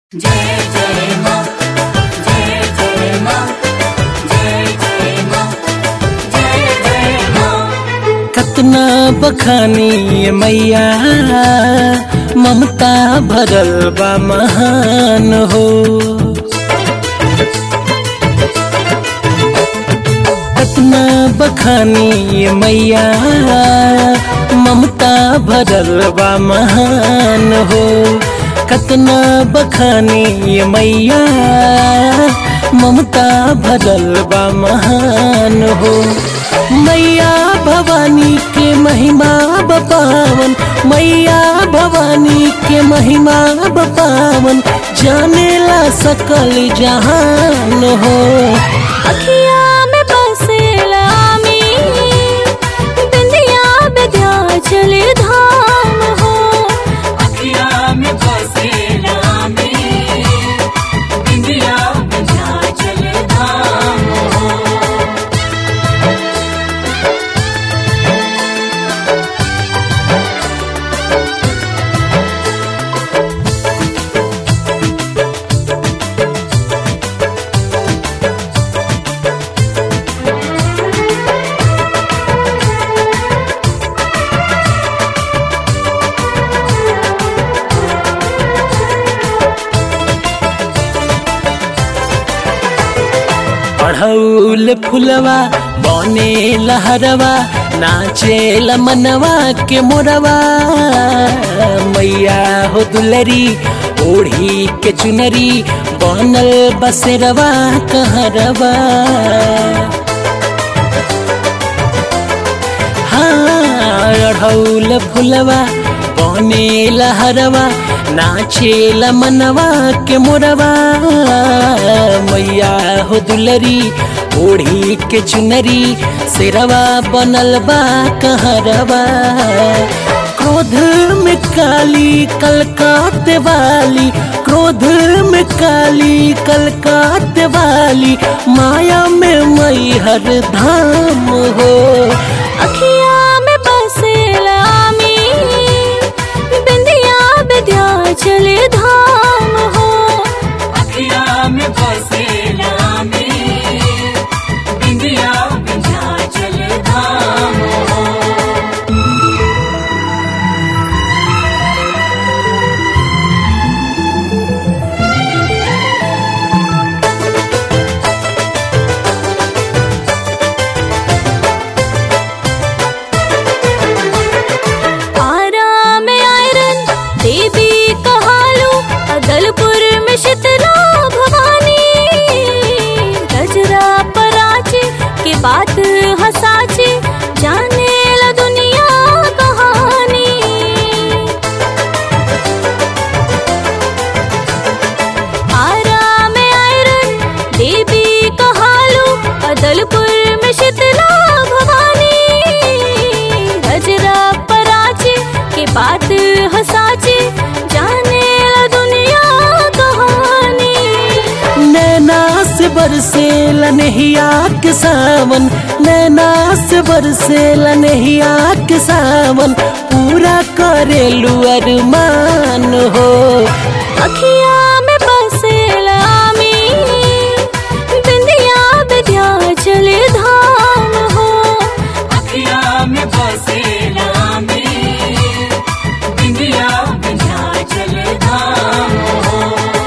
जय जय माँ जय जय माँ जय जय माँ जय जय माँ कतना बखानी ये मैया ममता भरल बा महान हो कतना बखानी ये मैया ममता भरल बा महान हो कतना बखानी ये मैया ममता भरल बा महान हो मैया भवानी के महिमा बपावन मैया भवानी के महिमा बपावन जानेला सकल जहान हो अखिया में बसेला मी बिंदिया विंध्याचल धाम हो अखिया में बसे नामी बिंदिया विंध्याचल धाम हो पढ़ौल फुलवा बने लहरवा नाचे मनवा के मोरवा मैया हो दुलरी ओढ़ी के चुनरी बनल बसेरवा कहरवा हाँ अढ़ौल फुलवा बने लहरवा नाचे मनवा के मोरवा मैया हो दुलरी ओढ़ी के चुनरी सिरवा बनल बा कहरवा क्रोध में काली कलकात वाली क्रोध में काली कलकात वाली माया में मई हर धाम हो अखिया में बसेला मी बिंदिया विंध्याचल धाम हो अखिया में बसे नामी बिंदिया विंध्याचल धाम हो आरा में आयरन देवी कहालू अदलपुर में शीतला भवानी गजरा पराचे के बात हसाचे जाने ला दुनिया कहानी आरा में आयरन देवी कहालू अदलपुर में शीतला भवानी गजरा पराचे के बात हसाचे जाने ला दुनिया कहानी नैना से बरसे लनहिया के सावन नैना से बरसे लनहिया के सावन पूरा करेलू अरमान हो अखिया में बसेला मी बिंदिया विंध्याचल धाम हो अखिया में बसे नामी बिंदिया विंध्याचल धाम हो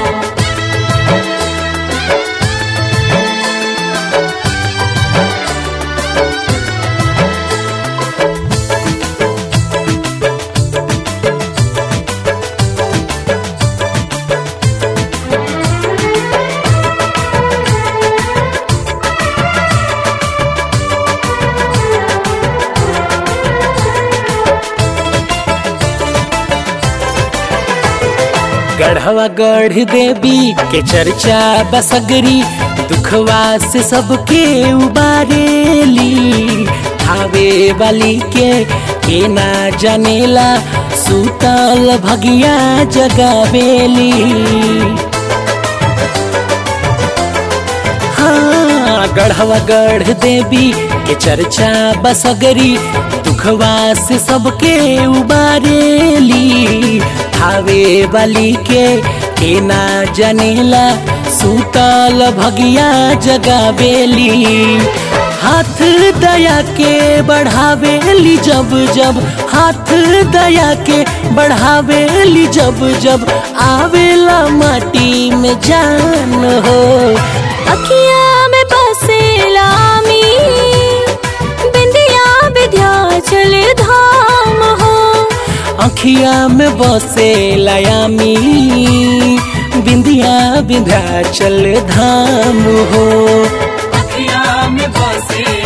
गढ़वा गढ़ देवी के चर्चा बसगरी दुखवा से सबके उबारेली थावे वाली के के ना जानेला सूतल भगिया जगावेली हाँ गढ़वा गढ़ देवी के चर्चा बसगरी दुखवा से सबके उबारेली थावे वाली के के ना जनेला सूतल भगिया जगावेली हाथ दया के बढ़ावेली जब जब हाथ दया के बढ़ावेली जब जब आवेला माटी में जान हो अखिया में बसेला मी बिंदिया विध्याचल धाम हो अखिया में बसे लयामी बिंदिया विंध्याचल धाम हो अखिया में बसे